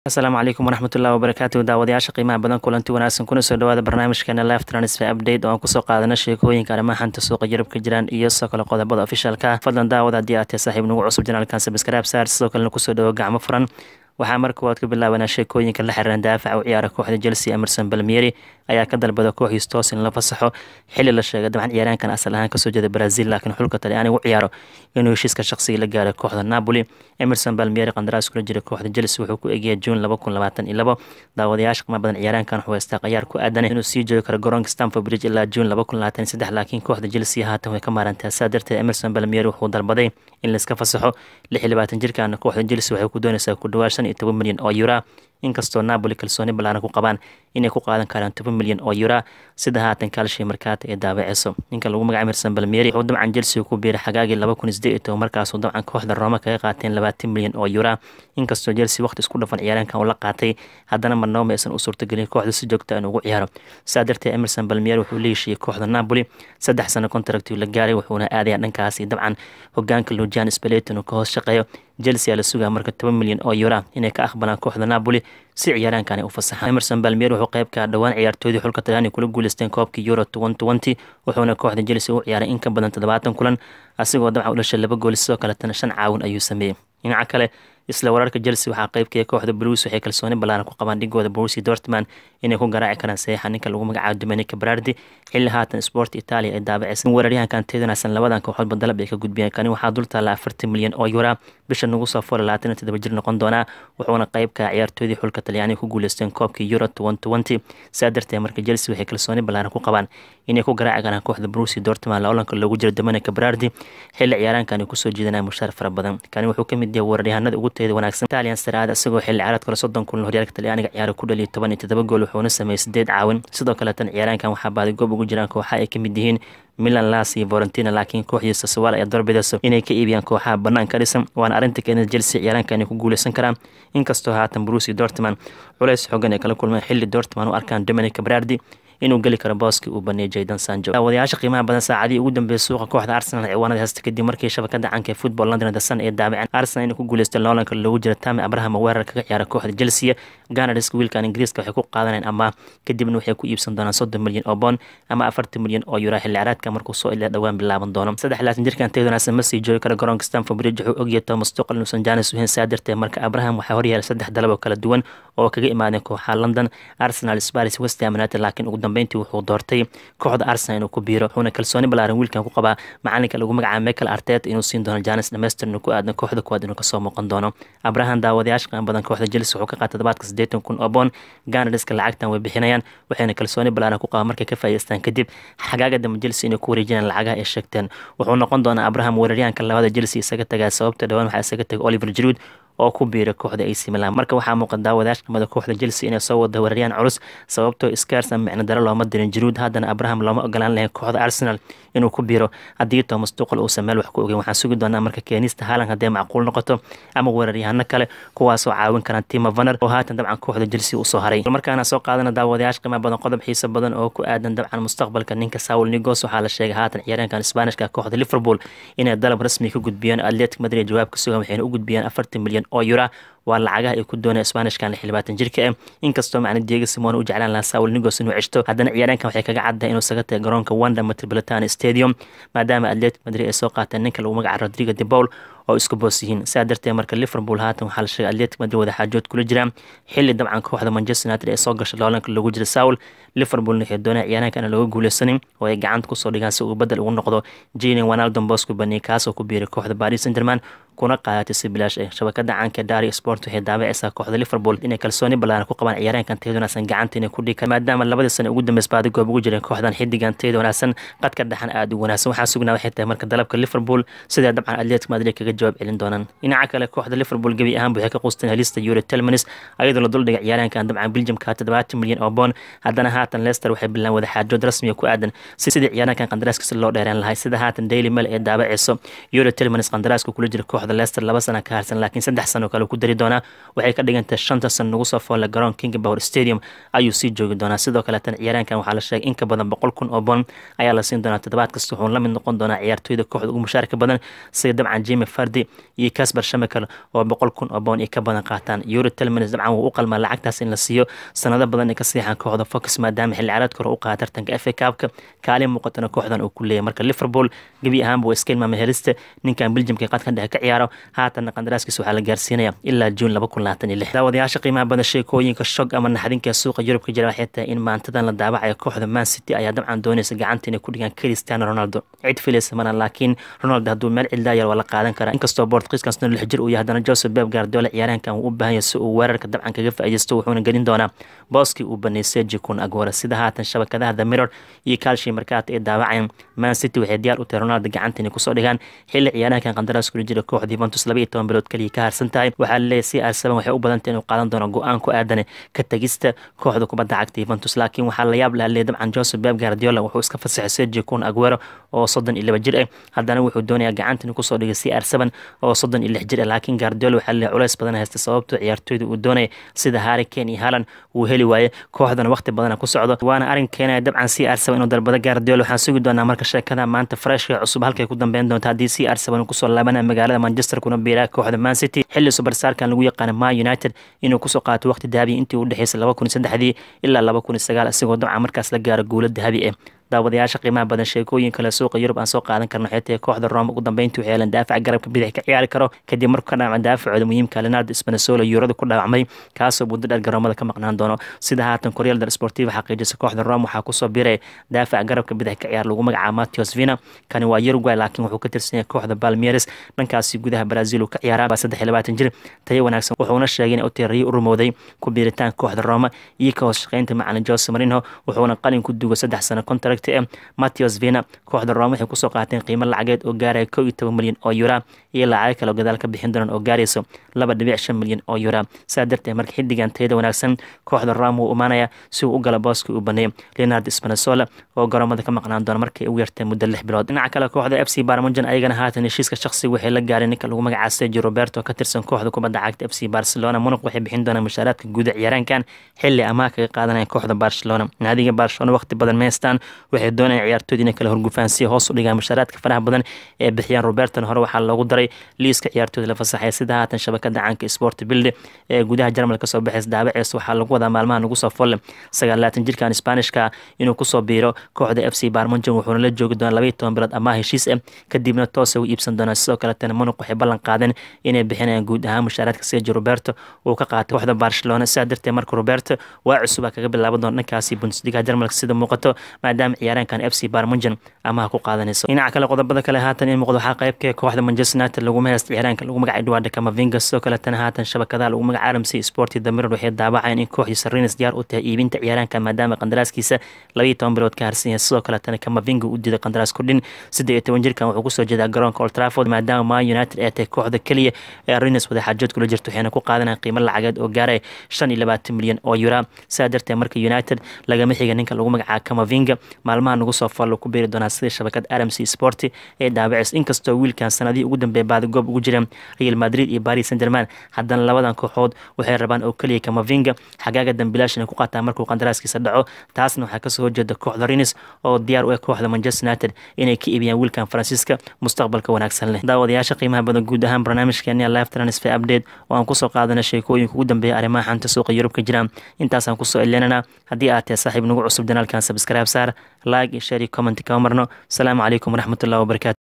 asalaamu calaykum waraxmatullahi wabarakaatu daawadayaasha qiimaha badan kulanti wanaagsan kuna soo dhawaada barnaamijkeena live transfer update oo aan kusoo qaadana sheekooyinka arrimaha xanta suuqa yurub ka jiraan iyo sidoo kale qodobada ofishaalka fadlan daawada haddii aad tahay saaxiib nagu cusub janaalkan sabscribe saar sidoo kalena kusoo dhawo gacmo furan waxaa marka waad ka bilaabanaa sheekooyinka la xiriiran daafaca u ciyaara kooxda chelsea emerson balmieri ayaa ka dalbada kooxiis toos in la fasaxo xili la sheegay dabcan ciyaaraankan asal ahaan kasoo jeeda brazil laakiin xulka talyaaniga u ciyaaro inuu heshiiska shaqsiga la gaaray kooxda napoli emerson balmieri qandaraas kula jira kooxda chelsea wuxuu ku egyahay juun laba kun labaatan iyo labo daawadayaasha qiimo badan ciyaaraankan wuxuu haystaa qayaar ku aadan inuu sii joogi karo garoonka stamford bridge ilaa juun laba kun labaatan iyo saddex laakiin kooxda chelsea haatan way ka maarantaa saa darteed emerson balmieri wuxuu dalbaday in laiska fasaxo lix iyo labaatan jirkaana kooxda chelsea waxay ku doonaysaa ku dhawaad shan iyo toban milyan oo yura inkastoo napoli kalsooni ballaaran ku qabaan inay ku qaadan karaan toban milyan oo yura sida haatan kaalshii markaata ee daabaceyso ninka lagu magaca emerson balmieri wuxuu dabcan chelsea ku biiray xagaagii laba kun isdeed iyo toban markaasuu dabcan kooxda rooma kaga qaateen labaatan milyan oo yura inkastoo chelsea waqti isku dhafan ciyaaraankan uu la qaatay haddana marnooma aysan u suurtagelin kooxda si joogta in ugu ciyaaro saa darteed emerson balmieri wuxuu la heshiiyey kooxda napoli saddex sano contractiu la gaaray wuxuuna aadaya dhankaasi dabcan hogaanka lujan speleton uu ka hoos shaqeeyo chelsea la sugaa marka toban milyan oo yura inay ka aqbalaan kooxda napoli si ciyaaraankan ay u fasaxaan emerson balmier wuxuu qeybka dhowaan ciyaartoydii xulka talyaaniga kula guuleysteen koobkii euro twenty wuxuuna kooxda chelsea u ciyaaray in ka badan toddobaatan kulan asigoo dabcan u dhashay laba gool sidoo kaletana shan caawin ayuu sameeyey dhinaca kale isla wararka chelsea waxaa qeybkaya kooxda blues waxay kalsooni ballaaran ku qabaan dhigooda borussia dortmund inay ku garaaci karaan saxiixa ninka lagu magacaabo dominica berardi xilli haatan sport italia ay daabaceysa in weeraryahankan teedanaysan labadan kooxoodba dalab ay ka gudbiyeen kani waxaa dul taalla afartan milyan oo yura bisha nagu soo foora labaatan iyo toddoba jir noqon doonaa wuxuuna qeybka ciyaartoydii xulka talyaaniga ku guuleysteen koobkii euro twenty saa darteed marka chelsea waxay kalsooni ballaaran ku qabaan inay ku garaaci karaan kooxda borussia dortmund loolanka loogu jiro dominica berardi xilli ciyaaraankan ay kusoo jeedanaya mushaar fara badan kani wuxuu ka mid yahay weeraryahanada ugu teeda wanaagsan italian saraada isagoo xilli ciyaareed kale soddon kulan horyaalka talyaaniga ciyaara ku dhaliya toban iyo toddoba gool wuxuuna sameeyey sideed caawin sidoo kaletan ciyaaraankan waxaa baaday goob ugu jiraan kooxa ay ka mid yihiin milan las iyo valentina laakiin kooxdiisa sawaal ayaa darbidayso inay ka iibiyaan kooxaha banaanka dhisan waana arrinta keenida chelsea ciyaaraankan ay ku guuleysan karaan inkastoo haatan brusi dortmund culays xoogan ay kala kulmeen xilli dortmund u arkaan dominica berardi inuu geli karo booskii uu baneeyay jaydan sanjo daawadayaasha qiimaha badan saacadii ugu dambeeyay suuqa kooxda arsenal ciwaanada heesta kadib markii shabakada canka ee football london dasan ee daabaceen arsenal inay ku guuleystay loolanka loogu jira tami abraham weerar kaga ciyaara kooxda chelsea ganadhiska wiilkan ingiriiska waxay ku qaadaneen ama kadibna waxay ku iibsan doonaan soddon milyan oo bond ama afartan milyan oo yura xilli ciyaareedka markuu soo ilaa dhowaan bilaaban doono saddex laatan jirkan teedonaasa ma sii joogi kara garoonka stamford bridge wuxuu ogyahay thomas tuqal inuusan janis uhayn saa darteed marka abraham waxaa horyaala saddex dalab oo kala duwan oo kaga imaadeen kooxaha london arsenal sparis west ham united laakiin ugu dambeyntii wuxuu doortay kooxda arsenal inuu ku biiro wuxuuna kalsooni ballaaran wiilkan ku qabaa macalinka lagu magacaabo michael artet inuu siin doono janis dhamaystir inuu ku aadan kooxda kuwaad inuu kasoo muuqan doono abraham daawadayaasha qiimo badan kooxda chelsea wuxuu ka qaatay todobaadka siddeetan kun oo boon ganadhiska lacagtan way bixinayaan waxayna kalsooni ballaaran ku qabaa markay ka faa'iideystaan kadib xagaaga dambe chelsea inay ku wareejinayaan lacagaha ay sheegteen wuxuu noqon doonaa abraham weeraryahanka labada chelsea isaga tagaa sababta dhowaan waxaa isaga tagay oliver jiruud oo ku biiray kooxda AC Milan marka waxaa muuqata daawadayaasha qimada kooxda Chelsea inay soo wada weerarayaan culus sababtoo Skars ama micno daro looma dirin Giroud haddana Abraham looma ogolaan lahayn kooxda Arsenal inuu ku biiro haddii Thomas Tuchel uu sameel wax ku ogeyn waxaan sugi doonaa marka keenista Haaland haddii macquul noqoto ama weeraryahano kale kuwaasoo caawin karaan Timo Werner oo haatan dabcan kooxda Chelsea u soo haray markaana soo qaadana daawadayaasha qiimo badan qodob xiiso badan oo ku aadan dabcan mustaqbalka ninka Saul Niguez waxaa la sheegay haatan ciyaaraankan Isbaanishka kooxda Liverpool inay dalab rasmi ka gudbiyeen Athletic Madrid jawaab ka sugan waxayna u gudbiyeen afartan milyan oo euro waa lacagaha ay ku doonaya sbaanishkan lix labaatan jirka ah inkastoo macna diego simone u jeclaan lahaa saul nigos inuu ceshto haddana ciyaaraankan waxay kaga caddahay inuu saga tagay garoonka wanda metropolitan stadium maadaama atletic madrid ay soo qaateen ninka lagu magaca rodrigo de paul oo isku boos yihiin saa darteed marka liverpool haatan waxaa la sheegay atletic madrid wada xaajood kula jiraan xilli dabcan kooxda manchester united ee soo gashay loolanka lagu jira saul liverpoolna waxay doonaya ciyaaraanka aan looga guuleysanin oo ay gacanta kusoo dhigaan si uu badel ugu noqdo jilin wanaldon bosco bani kaasoo ku biiray kooxda paris saint german kuna qaadatay si bilaash ah shabakada caanka dari sport waxay daabacaysaa kooxda liverpool inay kalsooni ballaaran ku qabaan ciyaaraankan teed wanaagsan gacanta inay ku dhigaan maadaama labadii sano ugu dambeys baadi goob ugu jireen kooxdan xidigan teed wanaagsan qadka dhaxan aada u wanaagsan waxaa sugnaa waxay tahay marka dalabka liverpool sidee dabcan atletic madrid kaga jawaab celin doonaan dhinaca kale kooxda liverpool gebi ahaan waxay ka qusteen helista euro telmanis ayadoo la duldhigay ciyaaraankan dabcan belgiumka toddobaatan milyan oo boon haddana haatan leicester waxay bilaan wada xaajood rasmiga ku aadan sidii ciyaaraankan qandaraaskiisa loo dheereen lahay sida haatan daily mail ee daabaceyso euro telmanis qandaraaska kula jira kooxda leicester laba sana ka harsan laakiin saddex sano kale ku dari doonaa waxay ka dhigantahay shanta san nagu soo foolle garoon king power stadium ayuu sii joogi doonaa sidoo kaleetana ciyaaraankan waxaa la sheegay in ka badan boqol kun oo bon ayaa la siin doonaa toddobaad kasta wuxuu la mid noqon doonaa ciyaartooyda kooxda ugu mushaarka badan sida dabcan jimi fardi iyo kasbar shamekel oo boqol kun oo bon ay ka badan qaataan euro telmins dabcan wuu u qalmaa lacagtaas in la siiyo sanado badan ay ka siixaan kooxda fox maadaama xilli ciyaareedka hore u qaada tartanka fa kaabka kaalin muuqatana kooxdan uu ku leeyahay marka liverpool gebi ahaanba waa iska ilmaama helista ninkan beljimka qadkan dhexe ka ciyaaro haatanna qandaraaskiisa waxaa la gaarsiinaya ilaa juun laba kun labaatan iyo lix daawadayaasha qiimaha badan sheekooyinka shog ama naxdinka suuqa yurub ka jira waxay tahay in maantadan la daawacayo kooxda man city ayaa dabcan doonaysa gacanta inay ku dhigaan cristiano ronaldo cid filaysa mana laakiin ronaldo hadduu meel cidlaa yar waa la qaadan karaa inkastoo bortkiiskaasna lix jir uu yahay haddana joseph beb gaardiola ciyaaraankan uu u baahan yahay si uu weerarka dabcan kaga faa'iidaysto wuxuuna gelin doonaa booskii uu baneeyay sergi kun agwara sida haatan shabakadaha the mirror iyo kaalshii markaata ay daawacayaan man city waxay diyaar u tahay ronaldo gacanta inay kusoo dhigaan xilli ciyaaraankan qandaraas kula jira kooxda yuventus laba iyo toban bilood kaliya ka harsan tahay waxaa laleeyahay si arsaban waxay u badantay inuu qaadan doono go-aan ku aadan ka tagista kooxda kubadda cagta yuventus laakiin waxaa la yaab laha leeyahay dabcan joseph beb guardiola wuxuu iska fasaxay sergi kun aguero oo soddon iyo laba jir ah haddana wuxuu doonayaa gacanta inuu kusoo dhigay si arsaban oo soddon iyo lix jir ah laakiin guardiola waxaa leeyahay culays badan haysta sababtoo ciyaartooyda uu doonaya sida harry kane iyo haaland wuu heli waaye kooxdana waqti badana ku socdo waana arrin keenaya dabcan si arsaban inuu dalbado guardiola waxaan sugi doonaa marka sheekada maanta freshka cusub halkay ku dambeyn doonta haddii si arsaban kusoo laabanaya magaalada manchester kuna biiraa kooxda man city xilli subarsaarkan lagu yaqaana ma united inuu kusoo qaato waqti dahabiya intii u dhexeysay laba kun iyo saddexdii ilaa laba kun iyo sagaal isagoo dabcan markaas la gaaro guulo dahabi ah daawadayaasha qiimaha badan sheekooyin kale suuqa yurub aan soo qaadan karno waxay tahay kooxda roma ugu dambeyntii waxay heleen daafac garabka bidix ka ciyaari karo kadib markuu ka dhaawacmay daafacooda muhiimka leonardo spanesolo yuurada ku dhaawacmay kaasoo muddo dheer garoomada ka maqnaan doono sida haatan koryal del sportiva xaqiijisa kooxda roma waxaa kusoo biray daafac garabka bidix ka ciyaar lagu magacaabo matios vina kani waa uruguay laakiin wuxuu ka tirsan yahay kooxda balmieres dhankaasi gudaha brazil uu ka ciyaaraa waa saddex iyo labaatan jir tayo wanaagsan wuxuuna sheegay in uteeriyo u rumowday ku biiritaan kooxda roma iyo ka hoos shaqeynta macalin jose marino wuxuuna qalin ku dugo saddex sano contract eh matios vina kooxda roma waxay kusoo qaateen qiimo lacageed oo gaaraya kow iyo toban milyan oo yura iyo lacago kale oo gadaal ka bixin doonaan oo gaarayso laba dhibic shan milyan oo yura saa darteed marka xiddigan tayada wanaagsan kooxda roma wuu imaanaya si uu u gala booskii uu baneeyo leonardo spanesola oo garoomada ka maqnaan doona markay ugu yartay muddo lix bilood dhinaca kale kooxda f c barmunjan ayagana haatan heshiiska shaqsiga waxay la gaareen ninka lagu magacaabo sergio roberto ka tirsan kooxda kubadda cagta f c barcelona munuq waxay bixin doonaan mushaaraadka guuda ciyaaraankan xilli amaah kaga qaadanaya kooxda barcelona naadiga barcelona waqti badan meestaan waxay doonayaan ciyaartooyda inay kala horgufaan si hoos u dhigaan mushaaraadka faraha badan ee bixiyaan roberton hore waxaa loogu daray liiska ciyaartooyda la fasaxay sida haatan shabakada caanka sport bilde ee gudaha jarmal kasoo baxays daabacees waxaa lagu wadaa maalmaha nagu soo folle sagaalaatan jirkan sbaanishka inuu kusoo biiro kooxda f c barmunjan wuxuuna la joogi doonaa labaiyo toban bilood amaah heshiis ah kadibna toosa u iibsan doonaa sidoo kaletana munuq waxay ballan qaadeen inay bixinayaan guud ahaan mushaaraadka sergio roberto uu ka qaatay kooxda barcelona sidaa darteed marka roberto waa cusubaa kaga bilaaban doona dhankaasi bundesliga jarmalka sida muuqato maadaama ciyaaraankan f c barmunjan amaha ku qaadanayso dhinaca kale qodobada kale haatan in muuqdo waxaa qaybka kooxda manchester united laguma haysta ciyaaraanka lagu magacay eduardo camavinga sidoo kaletana haatan shabakadaha lagu magaca rmc sport the mirror waxay daawacayeen in kooxdiisa rines diyaar u tahay iibinta ciyaaraanka maadaama qandaraaskiisa labaiyo toban bilood ka harsan yahay sidoo kaletana camavinga u diiday qandaraas kordhin siddeed iyo toban jirkan wuxuu kusoo jeedaa garoonka old trafford maadaama ma united ay tahay kooxda keliya ee rines wadaxaajood kula jirta waxayna ku qaadanayaan qiimo lacageed oo gaaraya shan iyo labaatan milyan oo yura sidaa darteed marka united lagama xiga ninka lagu magacaabo camavinga maalmaha nagu soo fallo ku beeri doonaa sida shabakad rmc sport ee daabacis inkastoo wiilkan sanadihii ugu dambeeya baadigoob ugu jireen real madrid iyo paris saint german haddana labadan kooxood waxay rabaan oo keliya camavinga xagaaga dambilaash inay ku qaataan markuu qandaraaskiisa dhaco taasna waxaa kasoo horjeeda kooxda rinis oo diyaar u ah kooxda manchester united inay ka iibiyaan wiilkan faransiiska mustaqbalka wanaagsan leh daawadayaasha qiimaha badan guud ahaan barnaamijkeeni live transfer update oo aan kusoo qaadana sheekooyinka ugu dambeeya arrimaha xanta suuqa yurub ka jira intaasaan kusoo elinana haddii aad tahay saaxiib nagu cusub janaalkan subscribe saar like iyo share iyo comment kama marno asalaamu calaykum waraxmatullahi wabarakatu